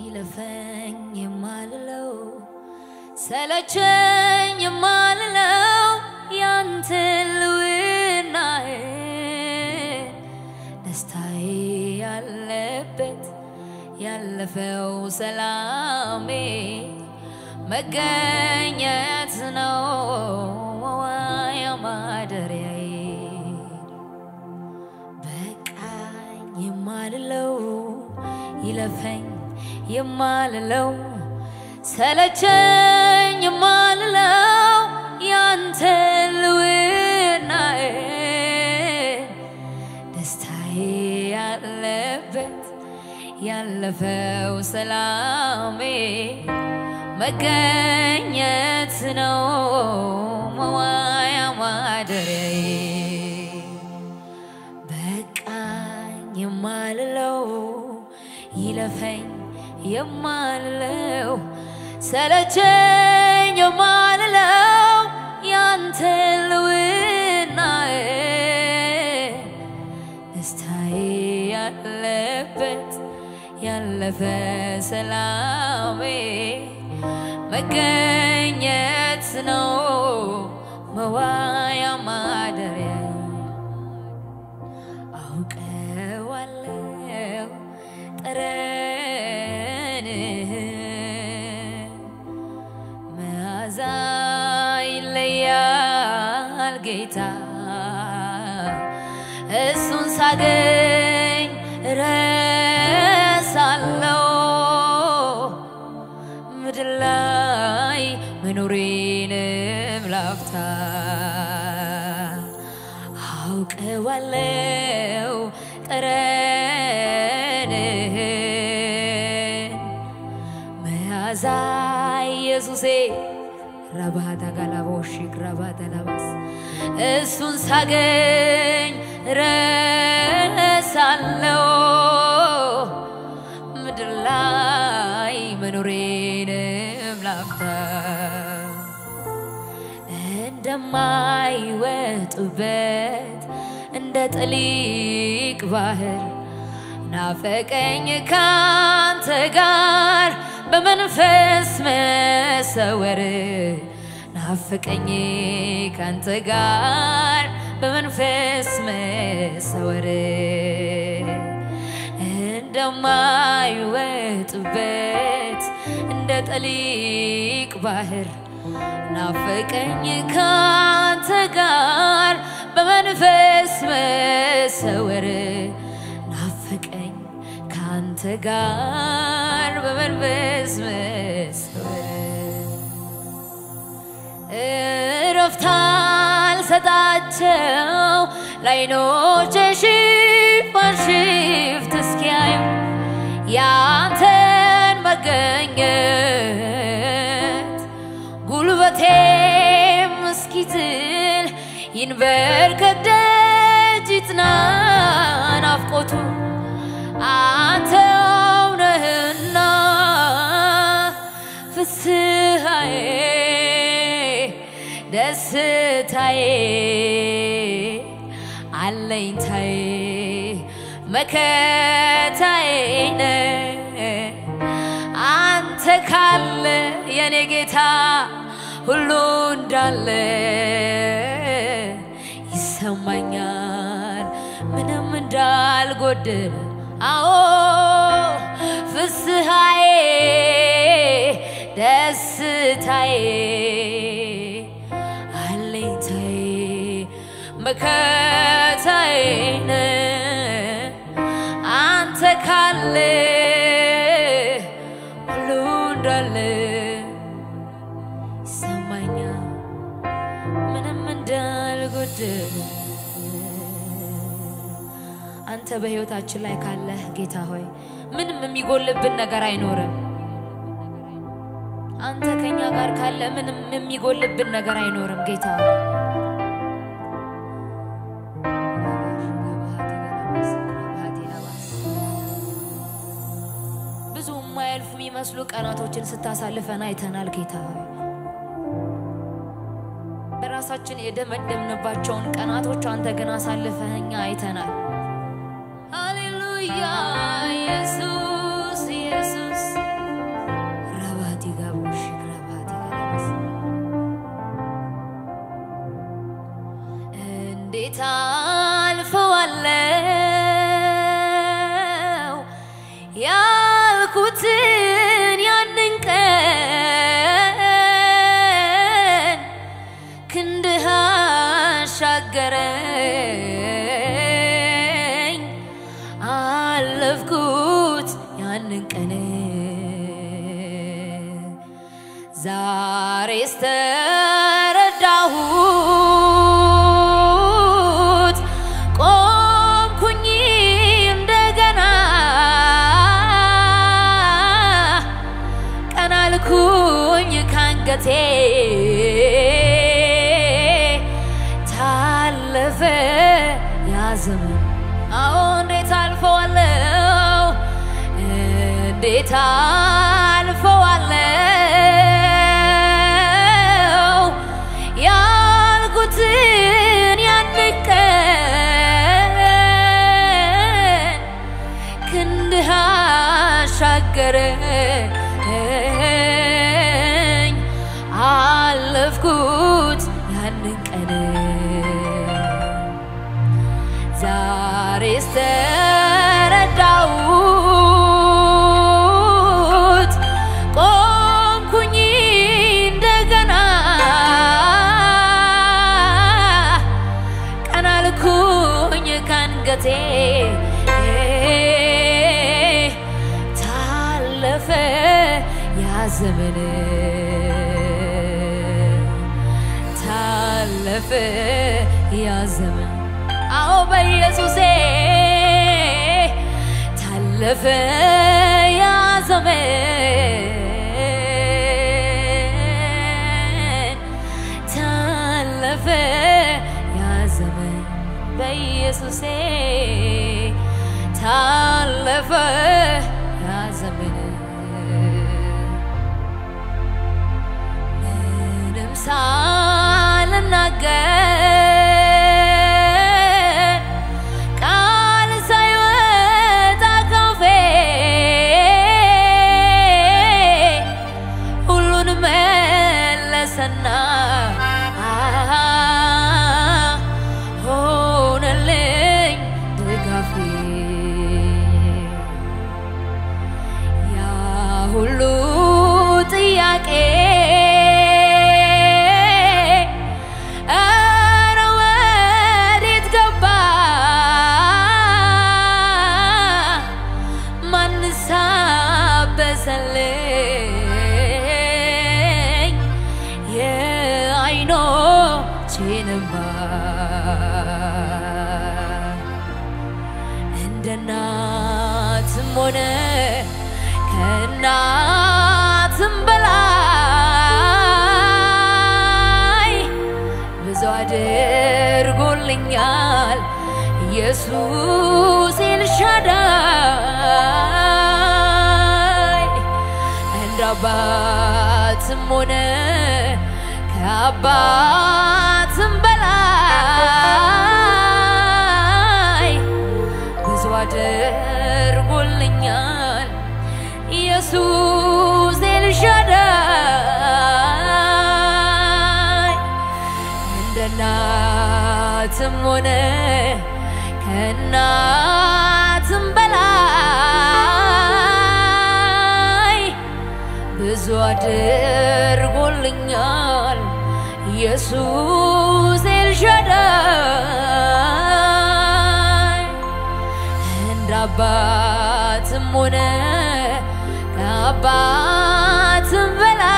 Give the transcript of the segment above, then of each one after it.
ይለፈኝ የማልለው ሰለቸኝ የማልለው ያንተ ልውናዬ ደስታዬ ያለበት ያለፈው ሰላሜ መገኘት ነው መዋያ ማደሪያዬ በቃኝ የማልለው ይለፈኝ የማልለው ሰለቸኝ የማልለው ያንተ ልውናዬ ደስታዬ ያለበት ያለፈው ሰላሜ መገኘት ነው መዋያ ማደሪያዬ በቃኝ የማልለው ይለፈኝ የማልለው ሰለቸኝ የማልለው ያንተ ልውናዬ ደስታዬ ያለበት ያለፈ ሰላሜ መገኘት ነው መዋያ ማደሪያ አውቀዋለሁ ጠረንህ መዓዛ ይለያል ጌታ እሱን ሳገኝ ረሳለው ምድር ላይ መኖሬንም ላፍታ አውቀዋለው ጠረንህን መያዛ ኢየሱሴ ረባታ ጋላቦሽክ ረባታ ላባስ እሱን ሳገኝ ረሳለው ምድር ላይ መኖሬንም ላፍታ እንደማይወጡበት እንደ ጥሊቅ ባህር ናፈቀኝ ካንተ ጋር በመንፈስ መሰወር ናፈቀኝ ካንተ ጋር በመንፈስ መሰወር እንደማይወጡበት እንደ ጠሊቅ ባህር ናፈቀኝ ካንተ ጋር በመንፈስ መሰወር ናፈቀኝ ካንተ ጋር በመንፈስ መሰወር እረፍት አልሰጣቸው ላይኖቼ ሽፋን ሽፍት እስኪያዩ ያንተን መገኘት ጉልበቴም እስኪዝል ይንበርከክ ደጅ ይጽና ናፍቆቱ አንተው ነህና ፍስሐዬ ደስታዬ አለኝታዬ መከታዬ ነህ አንተ ካለ የኔ ጌታ ሁሉ እንዳለ ይሰማኛል ምንም እንዳልጎድል አዎ ፍስሐዬ ደስታዬ አለኝታዬ መከታዬ ነህ አንተ ካለ ሁሉ እንዳለ ይሰማኛል ምንም እንዳልጎድል አንተ በሕይወታችን ላይ ካለህ ጌታ ሆይ ምንም የሚጎልብን ነገር አይኖርም። አንተ ከኛ ጋር ካለ ምንም የሚጎልብን ነገር አይኖርም ጌታ ሆይ ብዙ የማያልፉ የሚመስሉ ቀናቶችን ስታሳልፈን አይተናል ጌታ ሆይ በራሳችን የደመደምንባቸውን ቀናቶች አንተ ግን አሳልፈኸኛ አይተናል። ሃሌሉያ ኢየሱስ ኢየሱስ አሻገረኝ አለፍኩት ያንን ቀን ዛሬስ ተረዳሁት ቆምኩኝ እንደገና ቀና አልኩኝ ካንገቴ ታለፈ ያ ዘመን አዎ እንዴት አልፈዋለው እንዴት አልፈዋለው ያልኩትን ያን ቀን ክንድህ አሻገረኝ አለፍኩት ያንን ቀን ዛሬስ ተረዳሁት ቆምኩኝ እንደገና ቀና አልኩኝ ካንገቴ ታለፈ ያ ዘመን ታለፈ ያ ዘመን አዎ በኢየሱሴ ታለፈ ያ ዘመን ታለፈ ያ ዘመን በኢየሱሴ ታለፈ ያ ዘመን ምንም ሳልናገር ቃል ሳይወጣ ካፌ ሁሉን መለሰና ሆነልኝ ድጋፌ ያ ሁሉ ጥያቄ ኧረ ወዴት ገባ? ማንስ አበሰልኝ የዓይኖቼን እንባ? እንደ እናትም ሆነ ከእናትም በላይ ብዙ አድርጎልኛል ኢየሱስ ኤልሻዳይ እንደ አባትም ሆነ ከአባትም በላይ ብዙ አድርጎልኛል ኢየሱስ ኤልሻዳይ እንደ እናትም ሆነ ከእናትም በላይ ብዙ አድርጎልኛል ኢየሱስ ኤልሻዳይ እንደ አባትም ሆነ ከአባትም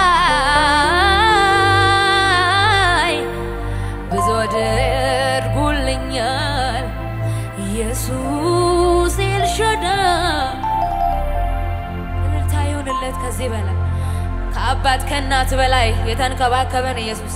በላይ ብዙ አድርጎልኛል ኢየሱስ ኤልሻዳይ። እልልታ ይሁንለት ከዚህ በላይ ከአባት ከእናት በላይ የተንከባከበን ኢየሱስ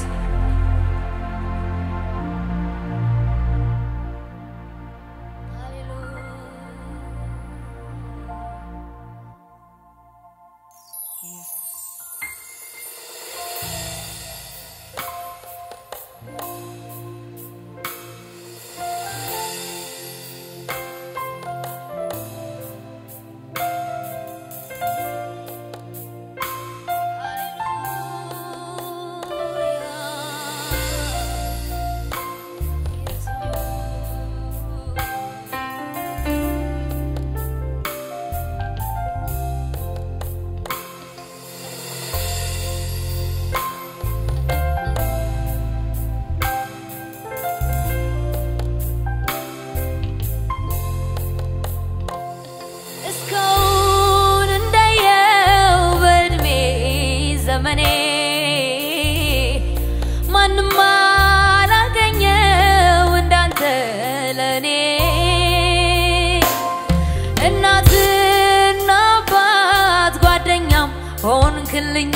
እናትና አባት ጓደኛም ሆንክልኝ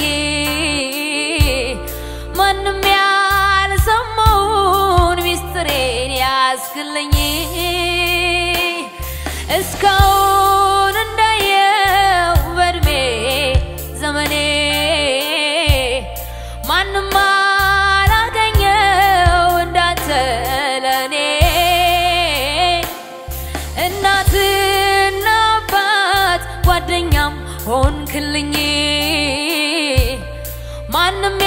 ማንም ያልሰማውን ሚስጥሬን ያስክልኝ እስካሁን እንዳየው በእድሜ ዘመኔ ማንም አላገኘው እንዳንተ ለኔ እናትና አባት ጓደኛም ሆንክልኝ ማንም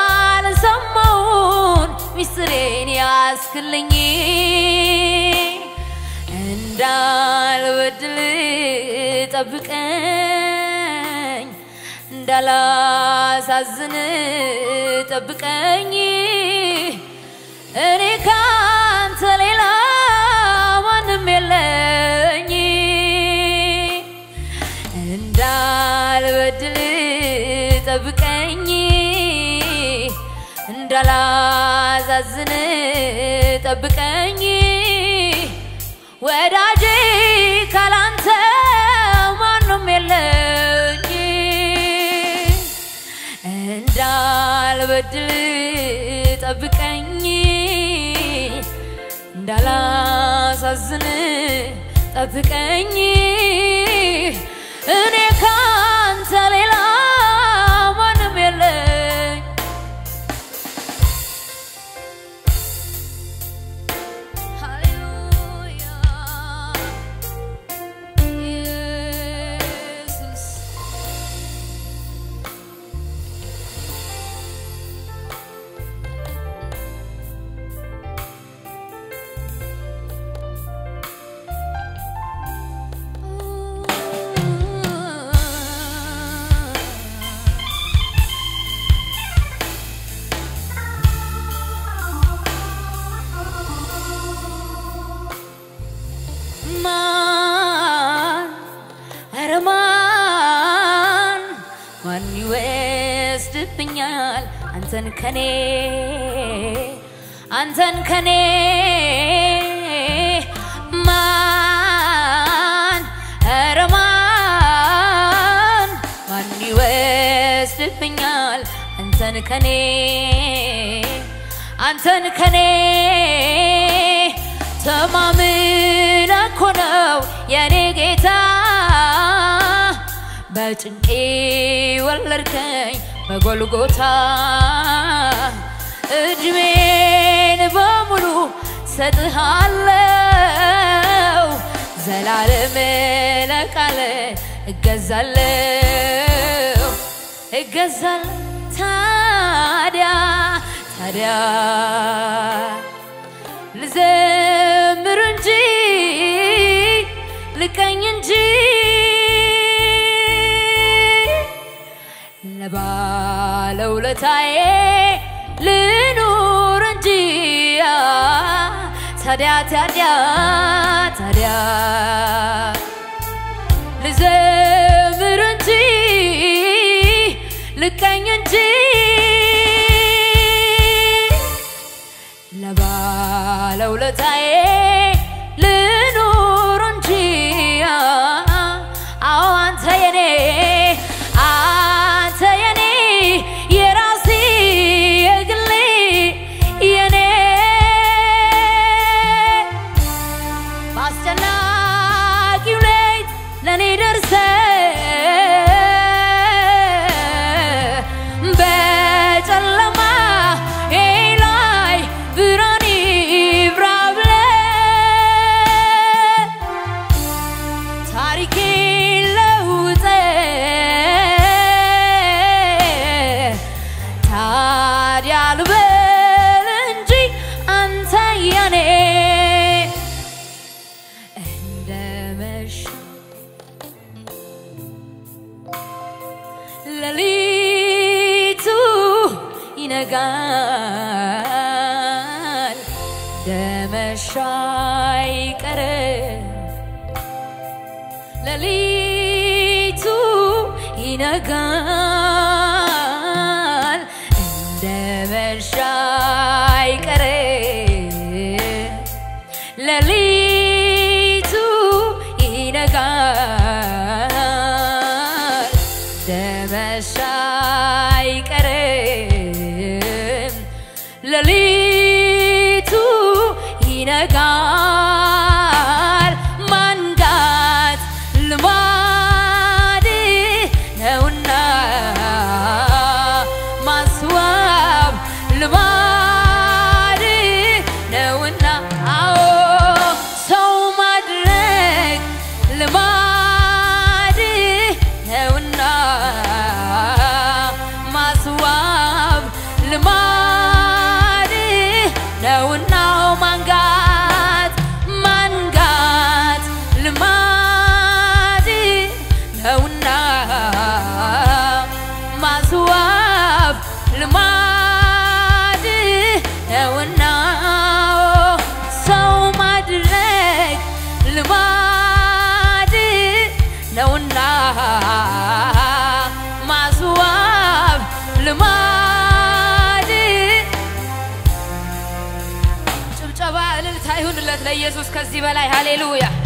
ያልሰማውን ሚስጥሬን ያስክልኝ እንዳልበድል ጠብቀኝ እንዳላሳዝን ጠብቀኝ እኔ ካንተ ሌላ ማንም የለኝ እንዳልበድል ጠብቀኝ እንዳላዛዝን ጠብቀኝ ወዳጄ ካላንተ ማንም የለኝ እንዳልበድል ጠብቀኝ እንዳላሳዝን ጠብቀኝ እኔ ካንተ ሌላ ማንም የለኝ ሃሌሉያ ኢየሱስ ማን ኧረ ማን ማን ይወስድብኛል አንተን ከኔ አንተን ከኔ ማን ኧረ ማን ማን ይወስድብኛል አንተን ከኔ አንተን ከኔ ተማምነ እኮ ነው የኔ ጌታ በጭንቄ ወለድከኝ በጎልጎታ እድሜን በሙሉ ሰጥሃለው ዘላለም ለቃለ እገዛለው እገዛል ታዲያ ታዲያ ልዘምር እንጂ ልቀኝ እንጂ ለባለውለታዬ ልኑር እንጂ ታዲያ ታዲያ ታዲያ ልዘምር እንጂ ልቀኝ እንጂ ለባለውለታዬ ልኑር እንጂ አዎ አንተ የኔ አንተ የኔ የራሴ የግሌ የኔ በአስጨናቂው ሌት ለእኔ ደርሰ በጨለማ ላይ ብርሃን ይብራ ብለህ ታሪኬ ለውጠ ታዲያ ልበል እንጂ አንተ የኔ እንደ መሸ ሌሊቱ ይነጋል ደመሻ አይቀርም ሌሊቱ ይነጋል እንደ መሻ አይቀርም ሌሊቱ ይነጋል መሸ አይቀርም ሌሊቱ ይነጋል ማንጋት ልማድ ነውና ማስዋብ ልማድ ነውና አዎ ሰው ማድረግ ልማድ ነውና ማስዋብ ልማድ ነውና ማንጋት ማንጋት ልማድ ነውና ማስዋብ ልማድ ነውና ሰው ማድረግ ልማድ ነውና ማስዋብ ልማድ ጭብጨባ እልልታ ይሁንለት ለኢየሱስ ከዚህ በላይ ሃሌሉያ